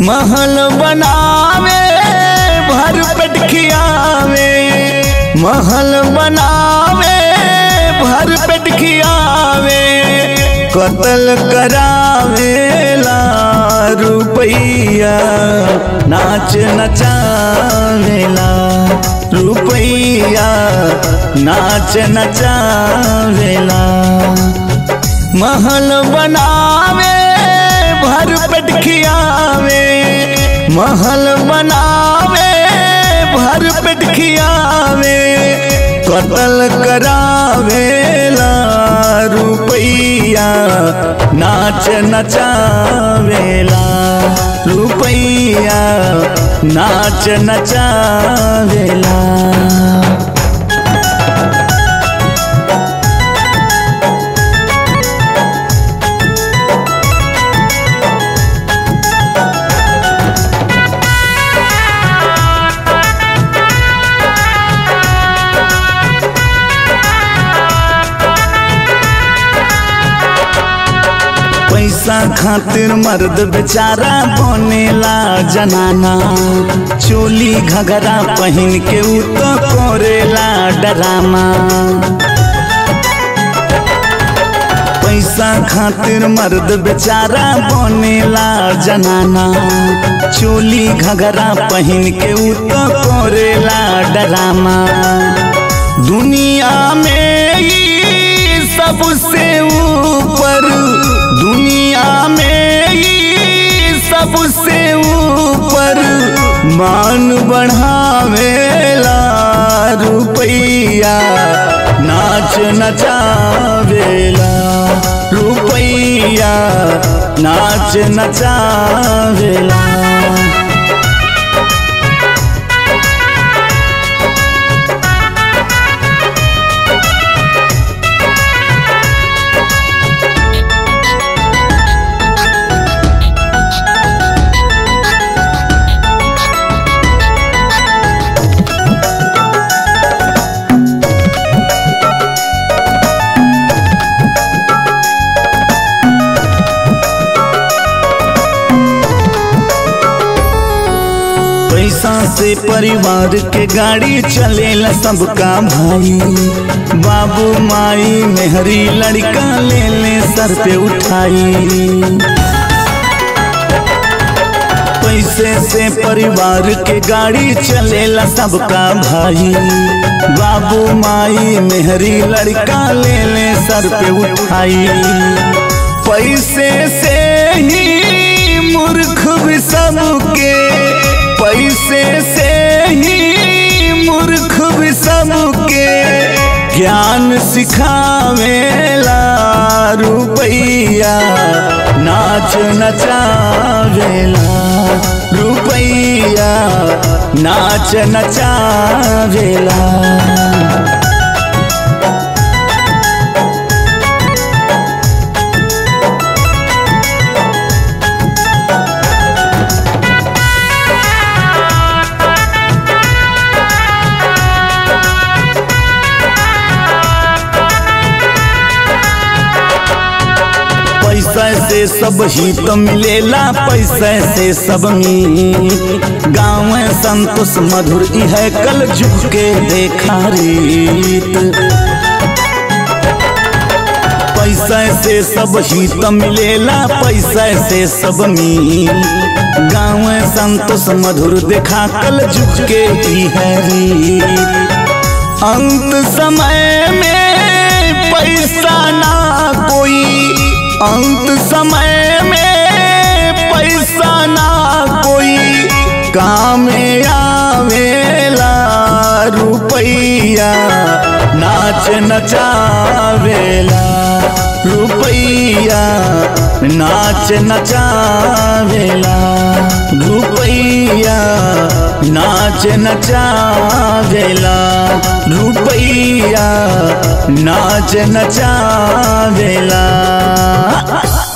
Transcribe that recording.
महल बनावे भर पेट खियावे महल बनावे भर पेट खियावे कतल करावेला रुपैया नाच नचावेला रुपैया नाच नचावेला महल बनावे भर पेट खियावे महल बनावे भर पेट खियावे कतल करावेला रुपैया नाच नचावेला रुपैया नाच नचावेला पैसा खातिर मर्द बेचारा बनेला जनाना चोली घगरा पहन के उ तो करेला डरामा पैसा खातिर मर्द बेचारा बनेला जनाना चोली घगरा पहन के उ तो करेला डरामा दुनिया में ही सबसे ऊपर दुनिया में ही सबसे ऊपर मान बढ़ावेला रुपैया नाच नचावेला रुपैया नाच नचावेला पैसा से परिवार के गाड़ी चलेला सबका भाई बाबू माई मेहरी लड़का ले ले सर पे उठाई पैसे से परिवार के गाड़ी चलेला सबका भाई बाबू माई मेहरी लड़का ले ले सर पे उठाई पैसे से ही मूर्ख भी सबके पैसे से ही मूर्ख भी सबके ज्ञान सिखावेला रुपैया नाच नचावेला रुपैया नाच नचावेला पैसा से सब हित मिलेला पैसा से सब मीत गाँव संतोष मधुर है कल जुग के देखा रीत पैसा से सब हित मिलेला पैसा से सब मीत गाँव संतोष मधुर देखा कल जुग के है रीत अंत समय में पैसा ना कोई अंत समय में पैसा ना कोई काम आवेला रुपैया नाच नचावेला रुपैया नाच नचावेला रुपैया नाच नचावेला रुपैया नाच नचावेला